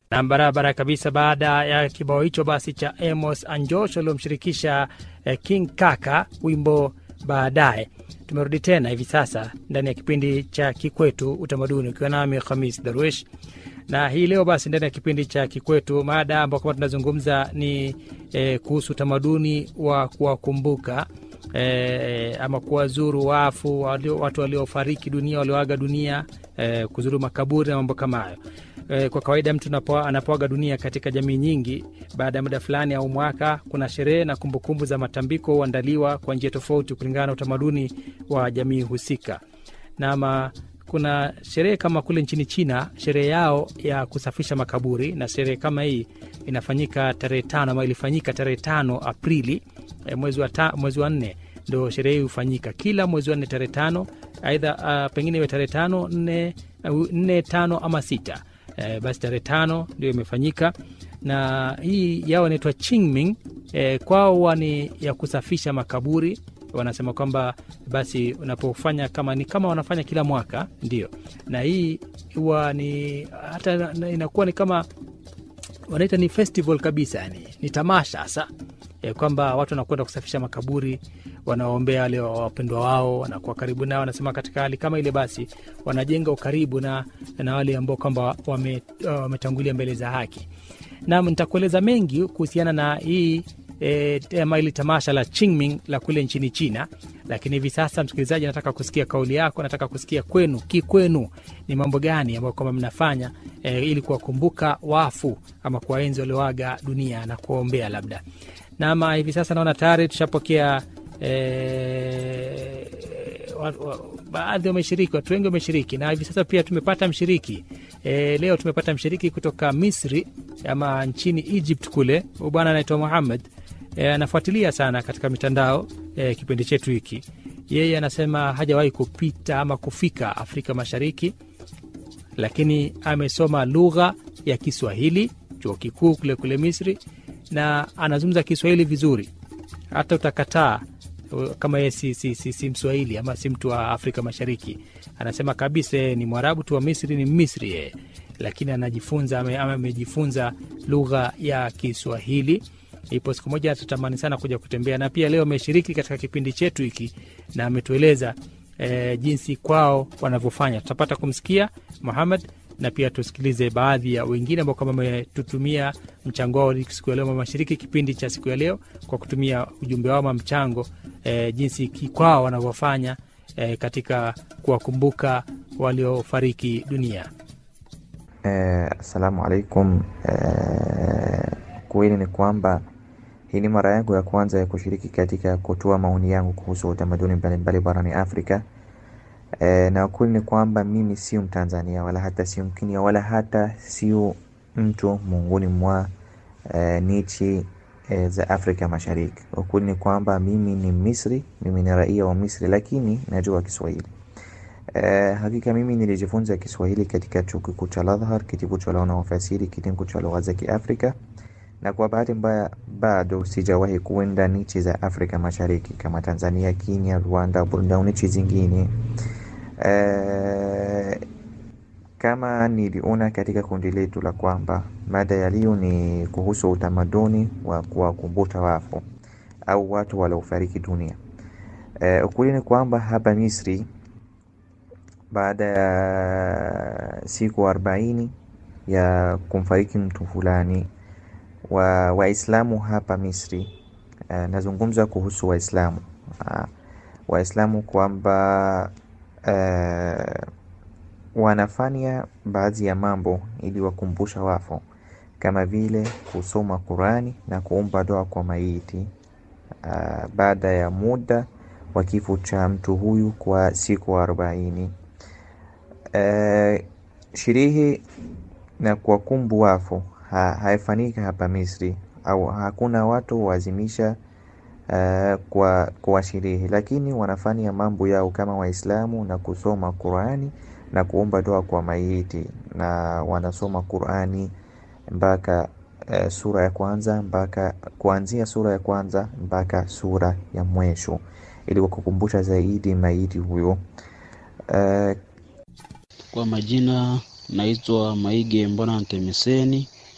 na barabara kabisa. Baada ya kibao hicho basi cha Amos Anjosh aliomshirikisha eh, King Kaka, wimbo baadaye. Tumerudi tena hivi sasa ndani ya kipindi cha Kikwetu Utamaduni, ukiwa nami Khamis Darwish na hii leo basi ndani ya kipindi cha Kikwetu mada ambao kama tunazungumza ni eh, kuhusu utamaduni wa kuwakumbuka eh, ama kuwazuru wafu walio, watu waliofariki dunia walioaga dunia eh, kuzuru makaburi na mambo kama hayo. Eh, kwa kawaida mtu anapo- anapoaga dunia katika jamii nyingi, baada ya muda fulani au mwaka, kuna sherehe na kumbukumbu za matambiko huandaliwa kwa njia tofauti kulingana na utamaduni wa jamii husika. Nama kuna sherehe kama kule nchini China, sherehe yao ya kusafisha makaburi, na sherehe kama hii inafanyika tarehe tano ama ilifanyika tarehe tano Aprili eh, mwezi wa, ta, mwezi wa nne ndo sherehe hii hufanyika kila mwezi wa nne tarehe tano, aidha uh, pengine iwe tarehe tano nne, uh, nne tano ama sita eh, basi tarehe tano ndio imefanyika na hii yao inaitwa Qingming eh, kwao huwa ni ya kusafisha makaburi wanasema kwamba basi unapofanya kama ni kama wanafanya kila mwaka ndio, na hii huwa ni hata na- inakuwa ni kama wanaita ni festival kabisa, yani ni tamasha hasa e, kwamba watu wanakwenda kusafisha makaburi, wanaombea wale wapendwa wao, wanakuwa karibu nao. Wanasema katika hali kama ile, basi wanajenga ukaribu na, na wale ambao kwamba wame- wametangulia mbele za haki. Nam, nitakueleza mengi kuhusiana na hii e, ama hili tamasha la Qingming la kule nchini China, lakini hivi sasa, msikilizaji, nataka kusikia kauli yako, nataka kusikia kwenu, kikwenu ni mambo gani ambayo kwamba mnafanya e, ili kuwakumbuka wafu ama kuwaenzi walioaga dunia na kuwaombea labda. Nama hivi sasa naona tayari tushapokea e, wa- wa- baadhi wameshiriki, watu wengi wameshiriki, na hivi sasa pia tumepata mshiriki e, leo tumepata mshiriki kutoka Misri ama nchini Egypt kule. Huyu bwana anaitwa Muhammad e, anafuatilia sana katika mitandao e, kipindi chetu hiki. Yeye anasema hajawahi kupita ama kufika Afrika Mashariki, lakini amesoma lugha ya Kiswahili chuo kikuu kule kule Misri, na anazungumza Kiswahili vizuri, hata utakataa uh, kama yeye si, si, si, si Mswahili ama si mtu wa Afrika Mashariki. Anasema kabisa yeye ni Mwarabu tu wa Misri, ni Misri yeye, lakini anajifunza ame- ama amejifunza lugha ya Kiswahili. Ipo siku moja tutamani sana kuja kutembea, na pia leo ameshiriki katika kipindi chetu hiki na ametueleza e, jinsi kwao wanavyofanya. Tutapata kumsikia Muhammad na pia tusikilize baadhi ya wengine ambao kama wametutumia mchango wao siku ya leo, wameshiriki kipindi cha siku ya leo kwa kutumia ujumbe wao ama mchango e, jinsi ki- kwao wanavyofanya e, katika kuwakumbuka waliofariki dunia. Eh, Assalamu alaikum. Eh, kweli ni kwamba hii ni mara yangu ya kwanza ya kushiriki katika kutoa maoni yangu kuhusu utamaduni mbalimbali barani Afrika. Eh, na ukweli ni kwamba mimi sio Mtanzania wala hata sio Mkenya wala hata sio mtu miongoni mwa eh, nchi eh, za Afrika Mashariki. Ukweli ni kwamba mimi ni Misri, mimi ni raia wa Misri, lakini najua Kiswahili. Eh, hakika mimi nilijifunza Kiswahili katika chuo kikuu cha Al-Azhar, kitivo cha lugha na ufasiri, kitengo cha lugha za Kiafrika, na kwa bahati mbaya bado sijawahi kuenda nchi za Afrika Mashariki kama Tanzania, Kenya, Rwanda, Burundi au nchi zingine. Eh, kama niliona katika kundi letu la kwamba mada ya leo ni kuhusu utamaduni wa kuwakumbuka wafu au watu waliofariki dunia. Eh, ukweli ni kwamba hapa Misri baada ya siku arobaini ya kumfariki mtu fulani wa Waislamu hapa Misri. Uh, nazungumza kuhusu Waislamu uh, Waislamu kwamba uh, wanafanya baadhi ya mambo ili wakumbusha wafu kama vile kusoma Qurani na kuomba dua kwa maiti uh, baada ya muda wa kifo cha mtu huyu kwa siku arobaini. Uh, sherehe na kuwakumbu wafu ha, haifanyika hapa Misri au hakuna watu wazimisha uh, kwa, kwa sherehe, lakini wanafanya mambo yao kama Waislamu na kusoma Qurani na kuomba dua kwa maiti, na wanasoma Qurani mpaka uh, sura ya kwanza mpaka kuanzia sura ya kwanza mpaka sura ya mwisho ili wakukumbusha zaidi maiti huyo uh, Kwa majina naitwa Maige Mbona Ntemiseni,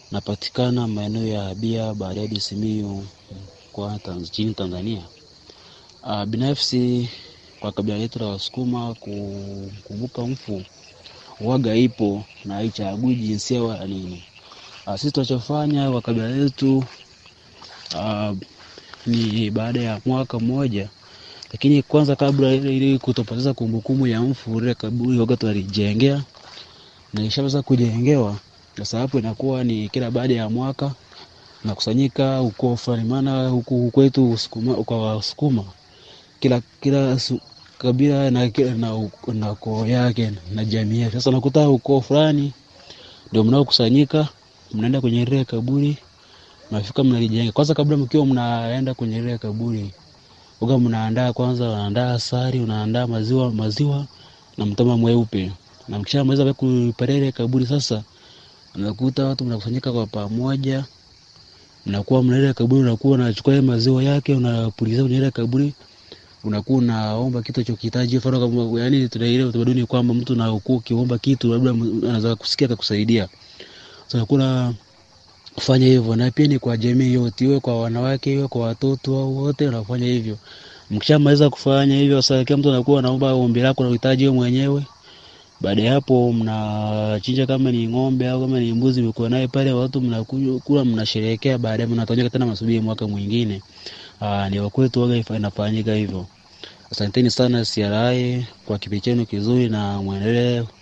napatikana maeneo ya Bia, Bariadi, Simiyu kwa nchini Tanzania. Uh, binafsi kwa kabila letu la Wasukuma kukumbuka mfu waga ipo na haichagui jinsia wala nini. Uh, sisi tunachofanya kwa kabila letu uh, ni baada ya mwaka mmoja, lakini kwanza kabla ile ili kutopoteza kumbukumbu ya mfu, ile kaburi waga tunalijengea na ishaweza kujengewa. Sasa hapo inakuwa ni kila baada ya mwaka nakusanyika ukoo fulani, maana huku kwetu kwa Wasukuma kila kila su, kabila na, na, na ukoo yake na jamii yake. Sasa unakuta ukoo fulani ndio mnaokusanyika, mnaenda kwenye ile kaburi, mnafika mnalijenga. Kwanza kabla mkiwa mnaenda kwenye ile kaburi, uga mnaandaa kwanza, unaandaa asali, unaandaa maziwa maziwa na mtama mweupe, na mkishamaliza kupeleka ile kaburi, sasa unakuta watu mnakusanyika kwa pamoja, mnakuwa mna ile kaburi, unakuwa unachukua ile maziwa yake unapulizia kwenye ile kaburi unakuwa unaomba kitu chokihitaji, mfano kama yani, tuna ile utamaduni kwamba mtu na ukuu ukiomba kitu labda anaweza kusikia akakusaidia. Sasa kuna kufanya hivyo, na pia ni kwa jamii yote, iwe kwa wanawake, iwe kwa watoto au wote wanafanya hivyo. Mkishamaliza kufanya hivyo, sasa kila mtu anakuwa anaomba ombi lako na uhitaji wewe mwenyewe. Baada ya hapo, mnachinja kama ni ng'ombe au kama ni mbuzi, mko naye pale, watu mnakula, mnasherehekea. Baadaye mnatonyeka tena, masubiri mwaka mwingine. Aa, ni wakwetu waga inafanyika hivyo. Asanteni sana CRI kwa kipindi chenu kizuri na mwendelee